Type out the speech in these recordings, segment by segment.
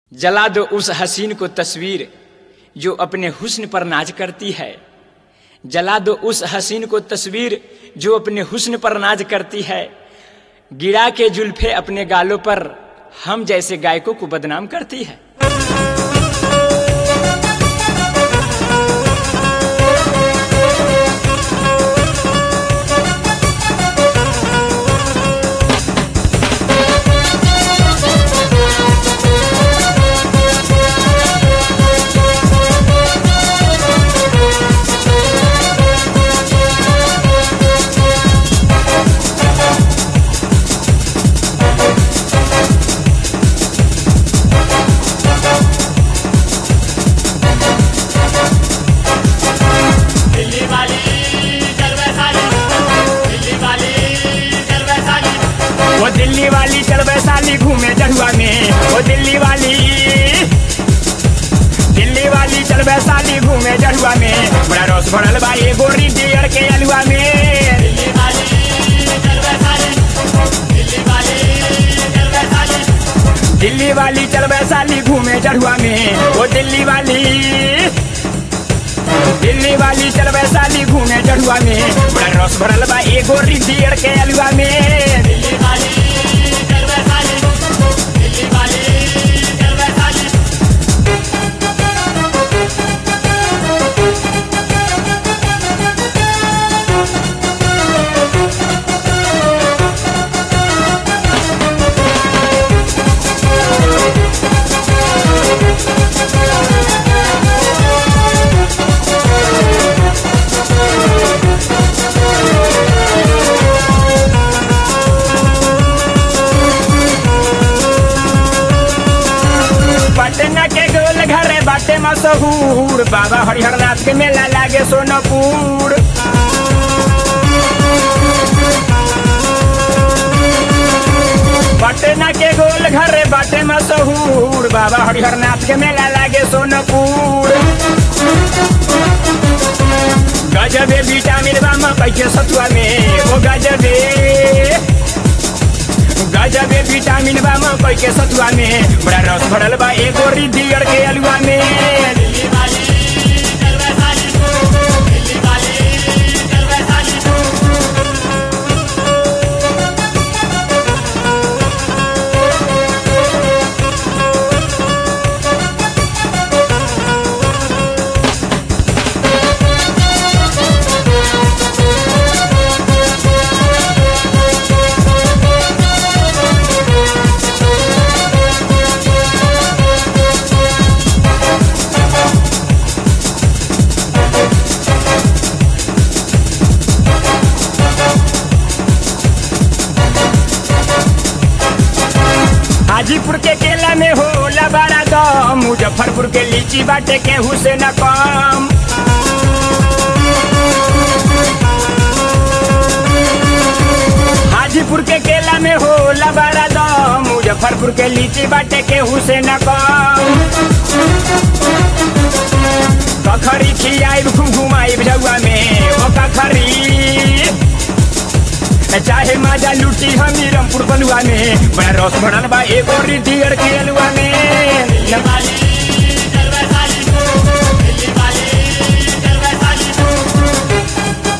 जला दो उस हसीन को तस्वीर जो अपने हुस्न पर नाज करती है जला दो उस हसीन को तस्वीर जो अपने हुस्न पर नाज करती है गिरा के जुल्फे अपने गालों पर हम जैसे गायकों को बदनाम करती है दिल्ली वाली चल वैशाली दिल्ली वाली चल वैशाली वो दिल्ली वाली चल वैशाली घूमे जड़ुआ में वो दिल्ली वाली दिल्ली वाली चल वैशाली घूमे जड़ुआ में बड़ा रस भरल बा ये गोरी डियर के अलुआ में दिल्ली वाली चल वैशाली दिल्ली वाली चल वैशाली दिल्ली वाली चल वैशाली घूमे जड़ुआ में वो दिल्ली वाली दिल्ली वाली चल वैशाली घूमे जड़ुआ में बड़ा रस भरल बा ये गोरी डियर के अलुआ में दिल्ली वाली चल वैशाली दिल्ली वाली चल वैशाली पटना के गोल घरे बाटे मशहूर बाबा हरिहर नाथ के मेला लागे सोनपुर पटना के गोल घरे बाटे मशहूर बाबा हरिहर नाथ के मेला लागे सोनपुर गजबे विटामिन बा मकई के सतुआ में ओ गजबे गजबे विटामिन बा मकई के सतुआ में बड़ा रस भरल बा एगो रिदियर के अलुआ में दिल्ली वाली चल वैशाली दिल्ली वाली चल वैशाली हाजीपुर के केला में होला बड़ा दम मुजफ्फरपुर के लीची बाटे केहू से न कम हाजीपुर के केला में होला बड़ा दम मुजफ्फरपुर के लीची बाटे केहू से न कम कखरी खियाई घुम घुमाई जौआ में ओ कखरी चाहे माजा लूटी हम रमपुर बलुआ में बड़ा रस भरल बा एगो रिदियर के अलुआ में दिल्ली वाली चल वैशाली दिल्ली वाली चल वैशाली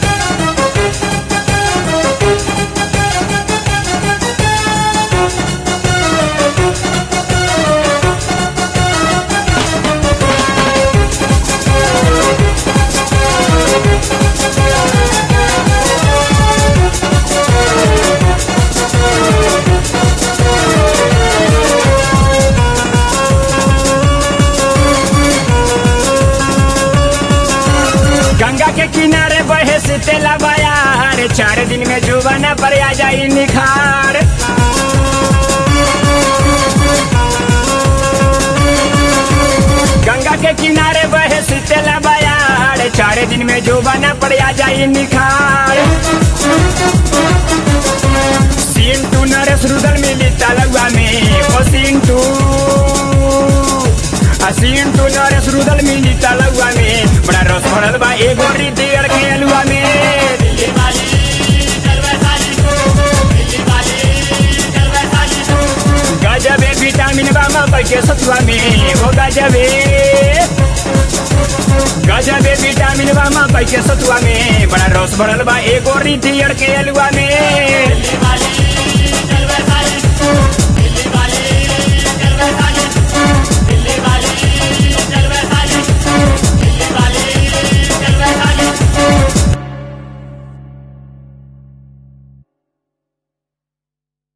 गंगा के किनारे बहे से तेला बयार चार दिन में जुबाना पर आ जाई निखार गंगा के किनारे बहे से तेला बयार चार दिन में जुबाना पर आ जाई निखार सीन टू नरेश रुदल मिली तलुआ में ओ सीन टू सीन टू नरेश रुदल मिली तलुआ में बड़ा रस भरल बा एगो रिदियर के अलुआ में दिल्ली वाली चल वैशाली दिल्ली वाली चल वैशाली गजबे विटामिन बा मकई के सतुआ में हो गजबे गजबे विटामिन बा मकई के सतुआ में बड़ा रस भरल बा एगो रीठी के अलुआ में दिल्ली वाली